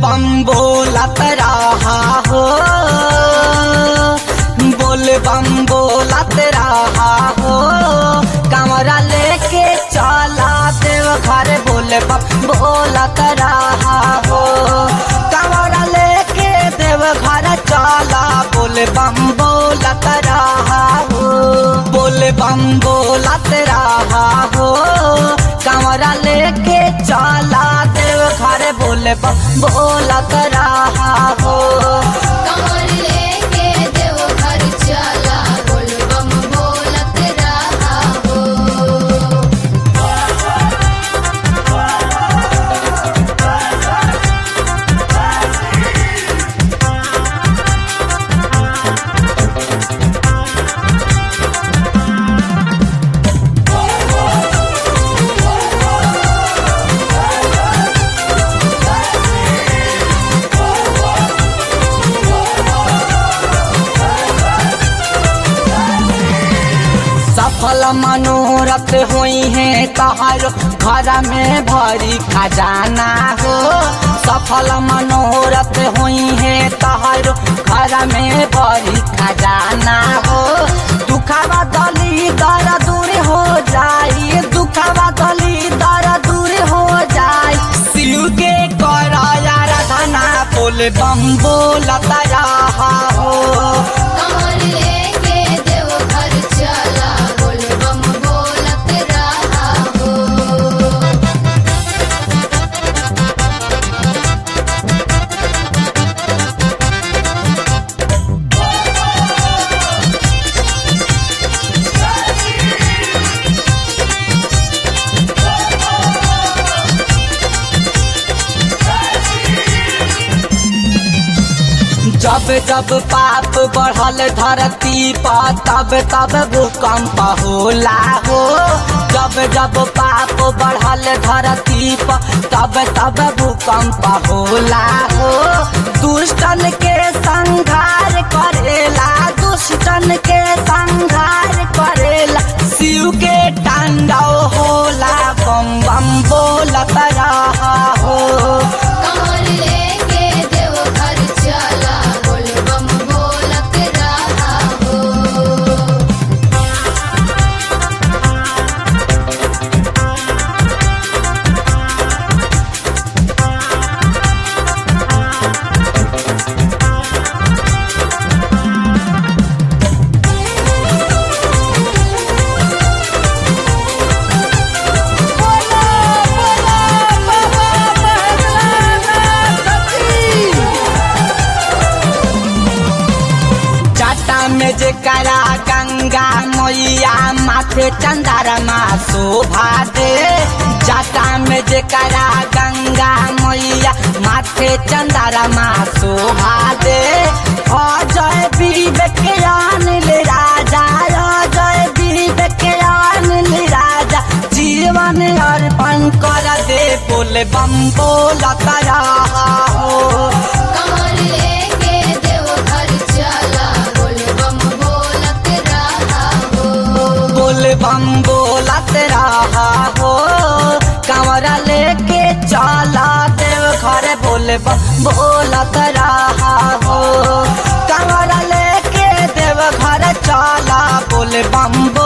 बम बोलत रहा हो बोल बम बोलत रहा हो कमरा लेके चला देव घर बोल बम बोलत रहा हो कमरा लेके देव घर चला बोल बम बोलत रहा हो बोल बम बोलत रहा हो कमरा लेके चला देव घर बोल बम बोलत रहा हो कमर लेके देव घर चला बोल बम बोलत रहा हो सफल मनोरथ हुई है तहारो घर में भरी खजाना हो सफल मनोरथ हुई है तहारो घर में भरी खजाना हो दुखावा दली दर दूर हो जाई दुखावा दली दर दूर हो जाई शिव के कराया राधना बोल बम बोलत रहा हो कमर लेके देव घर चला बोल बम बोलत रहा हो जब जब पाप बढ़ल धरती पर तब तब भूकंप होला हो जब जब पाप बढ़ल धरती पर तब तब भूकंप होला हो दुष्टन के संहार करेला दुष्टन के संहार करेला शिव के तांडव होला बम बम बोलत रहा हो कमर लेके देव घर चला बोल बम बोलत रहा हो जटा में जे करा गंगा मैया माथे चंदारमा शोभा दे जटा में जे करा गंगा मैया माथे चंदारमा शोभा दे अजय विवेक अनिल राजा अजय विवेक अनिल राजा जीवन अर्पण कर दे बोले बम बोलत रहा हो कमर लेके देव घर चला बोल बम बोलत रहा हो बोल बम बोलत रहा हो कमरा लेके चला देव घर बोल बम बोलत रहा हो कमरा लेके देव घर चला बोल बम